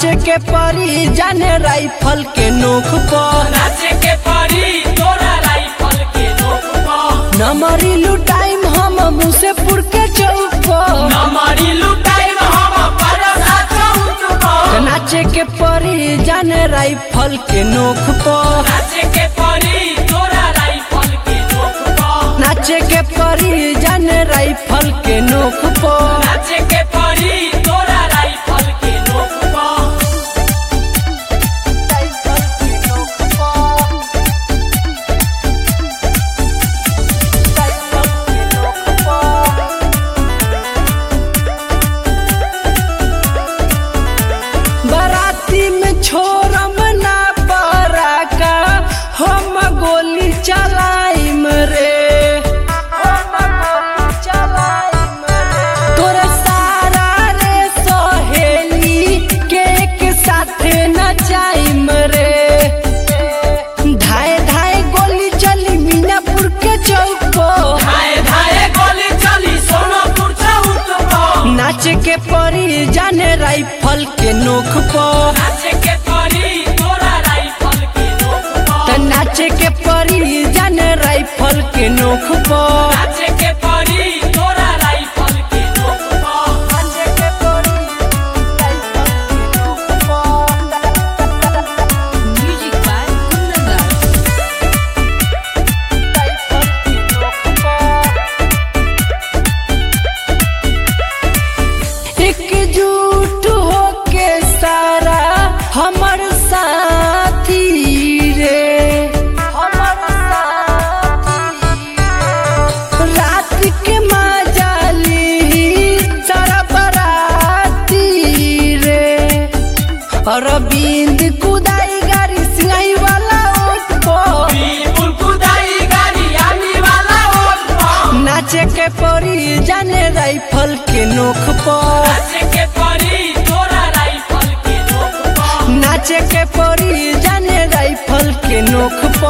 नाचे के परी जाने राइफल के नोक पर नाचे के परी तोरा राइफल के नोक पर नमरी लुटाइम हम मुसेपुर के चौक पर नमरी लुटाइम हम परसा चौक पर नाचे के परी जाने राइफल के नोक पर नाचे के परी तोरा राइफल के नोक पर नाचे के परी जाने राइफल के नोक पर नाचे के परी तोरा राइफल के नोक पर बाराती में छोरम ना बराका हम गोली चलाइम रे तोरे सारा रे सहेली के एक साथे नचाइम रे धाए धाए गोली चली मीनापुर के चौक पर धाए धाए गोली चली सोनपुर चौक पर नाचे के परी जाने राइफल के नोक पर नाचे के परी तोरा राइफल के नोक त पर नाचे के परी जाने राइफल के नोक पर नाचे के परी तोरा राइफल के नोक पर Music by Kundan एकजुट होके सारा हमर साथी रे हमर साथी रात के माजाली सारा बराती रे अरविंद कुदाई गाड़ी सिंगाई वाला ओट पर बिल्कुल कुदाई गाड़ी आने वाला ओट पर नाचे के परी जाने राइफल के नोक पर नाचे के परी तोरा राइफल के नोक पर नाचे के परी जाने राइफल के नोक